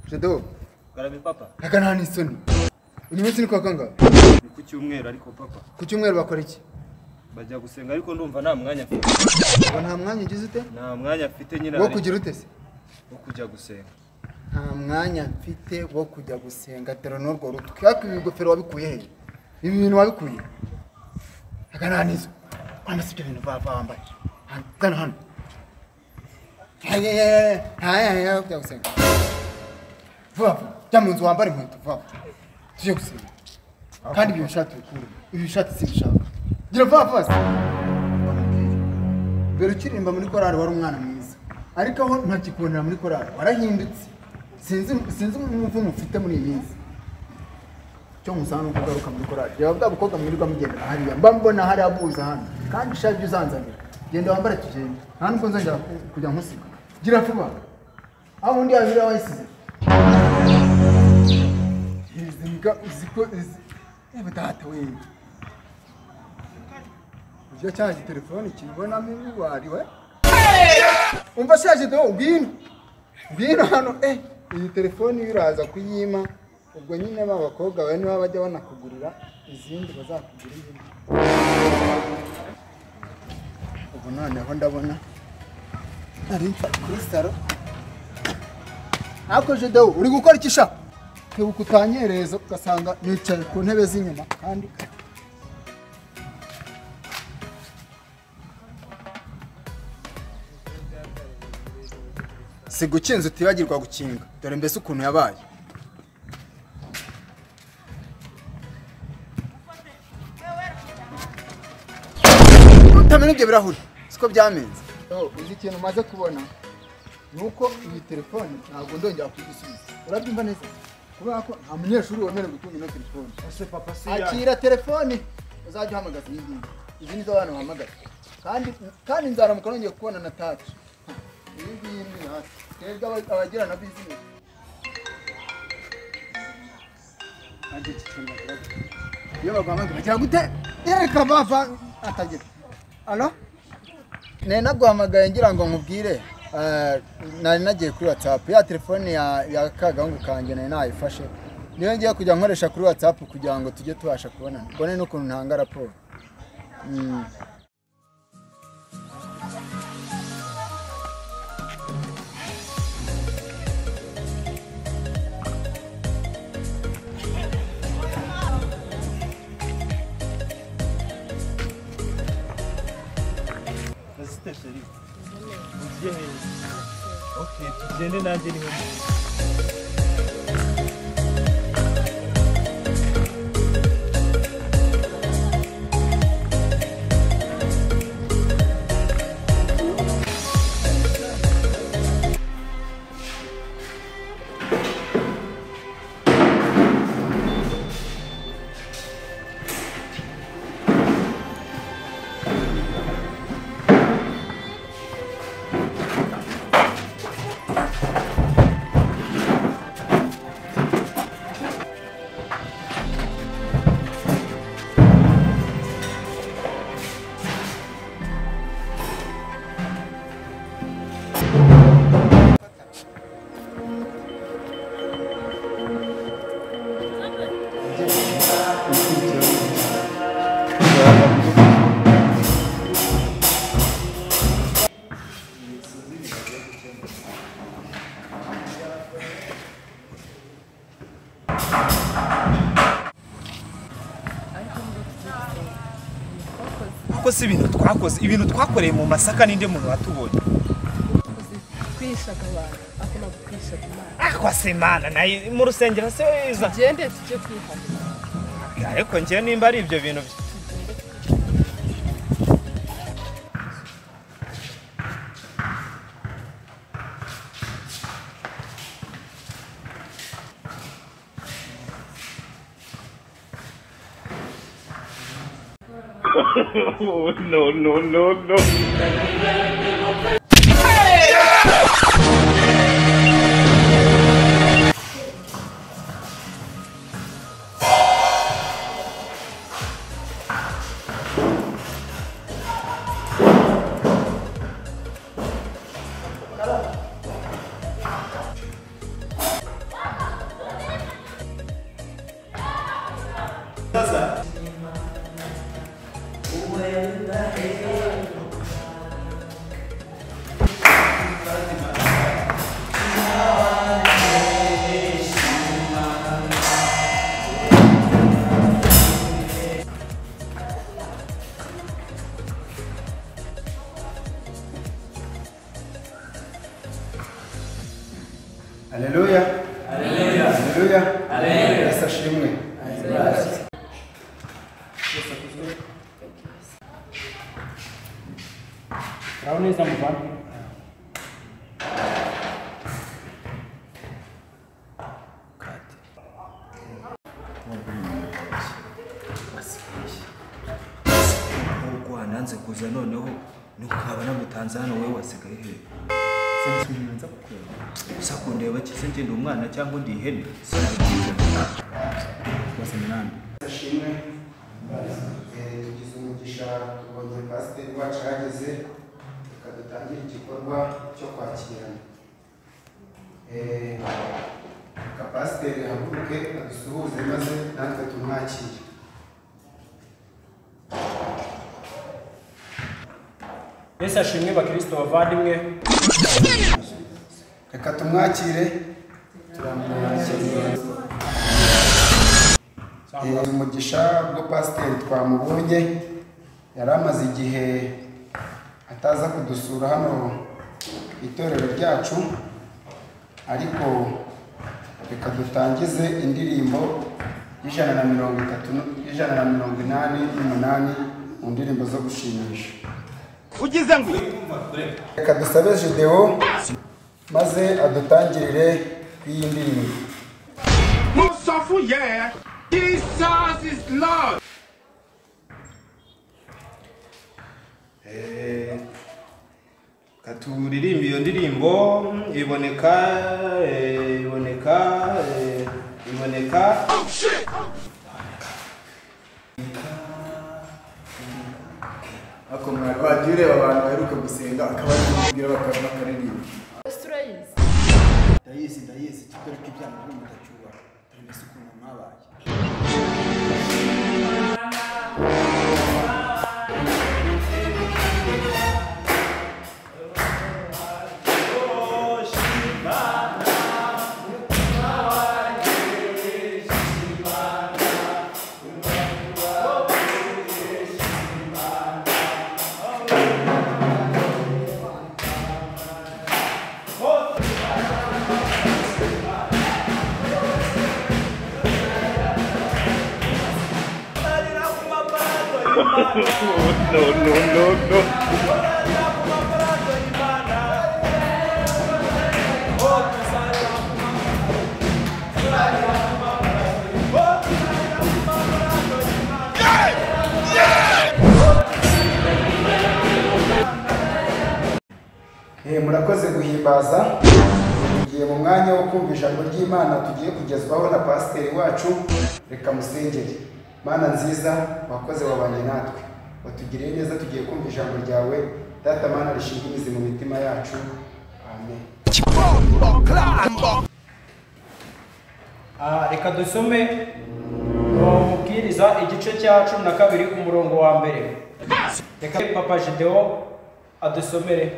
Shadow garabe papa ntago nta n'isoni uyu munsi ni kuwa kangahe ni ku cyumweru ariko papa ku cyumweru bakora iki bajya gusenga ariko ndumva nta mwanya mfite ngo nta mwanya ugize ute nta mwanya mfite nyine wo hari- kugira ute se wo kujya gusenga nta mwanya mfite wo kujya gusenga tero n'urwo rutwe ariko ibi bigofero wabikuye he ibi bintu wabikuye ntago nta n'izo wambaye si ibyo bintu baba wambaye Hano, gana hano Hehehe, nta yaya yo kujya gusenga vuba vuba jya mu nzu wambare inkweto vuba vuba tujye gusenga kandi ibyo bishati bikure ibi bishati simbishaka gira vuba vuba se dore ukiririmba muri korari wari umwana mwiza ariko aho ntakikubonera muri korari warahindutse sinzi sinzi umuvumo ufite muri iyi minsi cyo musanga ni uko ugaruka muri korari reba bwa bukobwa mwirirwa mugendera hariya mba mbona hari abuza hano kandi shaje jya uzanzanira genda wambare tugende nta nubwo nzajya ku- kujya nkusiga gira vuba aho undi yabira wayisize izi mbwa uzi ko izi reba data wewe ujya cyaje telefone kibonamo imiwari we umva shaje do ngwino ngwino hano eh iyi telefone iyo uraza kuyima ubwo nyine ba bakobwa bawe niba bajya banakugurira izindi bazakugura iyindi ubu noneho ndabona ari kuri saro ariko jedewo uri gukora iki sha kwibuka utanyereza ugasanga nicaye ku ntebe z'inyuma kandi si gukinza utibagirwa gukinga dore mbese ukuntu yabaye utamenya ibyo birahuri siko byaminze uzi ikintu umaze kubona ni uko iyi telefone ntabwo ndongera kuyisubiza urabyumva neza kubera ko nta munyeshuri wemerewe gutunga ino telefone ese papa si akira telefone uzajya uhamagaza iyi ngiyi izi nizo abantu bahamagaza kandi kandi nzaramuka nongeye kubona na taci iyi ngiyi ni hasi twebwe aba- abagira na bizinesi Nanjye iki kintu nakoraga. iyo baguhamagaye bagira gute reka bava atagira alo nari naguhamagaye ngira ngo nkubwire eh, nari nagiye kuri watsapu ya telefone ya ya kagahungu kanjye nari nayifashe niyo ngiye kujya nkoresha kuri watsapu kugira ngo tujye tubasha kubonana mbone n'ukuntu ntanga raporo Mm. Azite sheri ugiye heza okay tugende nanjye niwe kuko si ibintu twakoze ibintu twakoreye mu masaka ninde muntu watubonye kwishaga abantu ako ntabwo kwishaga imana akwa semana nayo mu rusengero se wiza tugende tujye kwihana ariko njye nimba ari ibyo bintu bye haleluya haleluya haleluya yesu ashimwe Uraho neza muvana nk'uko wananze kuza noneho nuko nkaba namutanze hano wowe wasigaye hehe gusa kundeba kize ngenda umwana cyangwa undi ihene ashimwe Eh, tugize umugisha tubonye pasiteri wacu ahageze reka dutangire igikorwa cyo kwakirana Eh, reka pasiteri ahaguruke adusuhuze maze natwe tumwakire yesu ashimwe bakirisito bavandimwe reka tumwakire turamwakira Eh, umugisha bwo pasiteri twamubonye yari amaze igihe ataza kudusura hano ku itorero ryacu ariko reka dutangize indirimbo y'ijana na mirongo itatu y'ijana na mirongo inani n'umunani mu ndirimbo zo gushimisha ugize ngo reka dusabe videwo maze adutangirire iyi ndirimbo katuririmba iyo ndirimbo iboneka eh, iboneka eh, iboneka ako mwagwagiye ureba abantu baheruka gusenga akaba ari kumubwira bakaza bakaririmba Strays. ndayizi ndayizi kitore k'ibyaha byo mudacyubara dore mbese ukuntu mwabaye Eh, murakoze guhimbaza tugiye mu mwanya wo kumva ijambo ry'imana tugiye kugezwaho na pasiteri wacu reka musengere mana nziza wakoze wabanye natwe watugiriye neza tugiye kumva ijambo ryawe data mana rishinga imizi mu mitima yacu amen Ah, reka dusome mubwiriza igice cya cumi na kabiri ku murongo wa mbere reka papa jidewo adusomere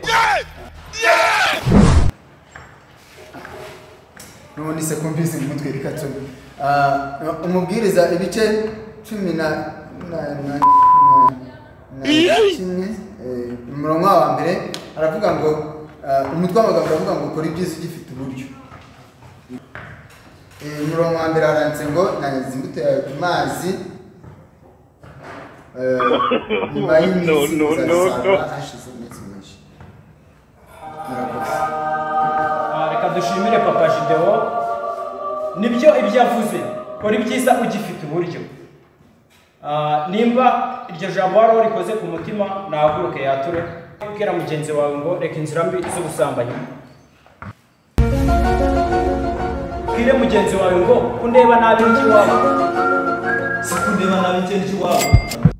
none se kumvise mu mutwe reka tube Ah, umubwiriza ibice cumi na na- na- na- na kimwe eh, umurongo wa mbere aravuga ngo ah, umutwe w'amagambo aravuga ngo ukora ibyiza ugifite uburyo Eh, umurongo wa mbere haranditse ngo nangiza imbuto yawe ku mazi eh, nyuma y'iminsi uzasarura hashize iminsi myinshi murakoze Ah, reka dushimire papa jidewo nibyo ibyo avuze kora ibyiza ugifite uburyo Ah, nimba iryo jambo wari warikoze ku mutima nahaguruke yature ubwira mugenzi wawe ngo reka inzira mbi z'ubusambanyi bwire mugenzi wawe ngo kundeba nabi n'ikiwabo si kundeba nabi icyo ndi iwawe